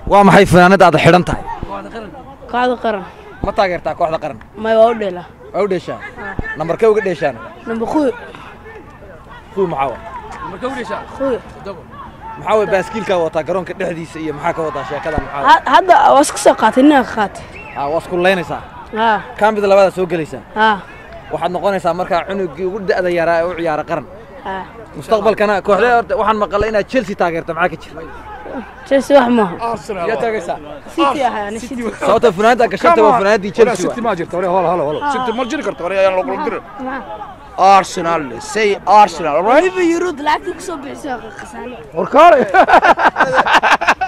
waa maxay fanaanada aad xidhan tahay kooxda qaran ma taageertaa kooxda qaran may waa u dheela waa u dheeshaan nambarkee uga dheeshaan namba kuwi kuwi maxaa wa kuwi maxaa way baaskiilkaa wataa garoonka dhexdiisa iyo maxaa ka wadaa sheekadan maxaa Ha- hadda waa iska soo qaatay ninaa ka qaatay ah waa iskulaynaysaa haa kaambida labadaa soo gelaysaa haa waxaad noqonaysaa markaa cunugii ugu da'da yaraa ee u ciyaara qaran haa mustaqbalkana kooxdee horta waxaan maqalay inaad chelsea taageerta maxaa ka jira chelsea wax maaha yaa taagaysaa city ahay ani city sababta funaanada gashanta waa funaanadii chelsea City waa ma jirto hore holo holo holo City ma jiri karto hore ayaan loo kula dirin Maxaa? Arsenal say Arsenal all right weliba yuruud lacagtii kusoo bixisay waa khasaale warkaale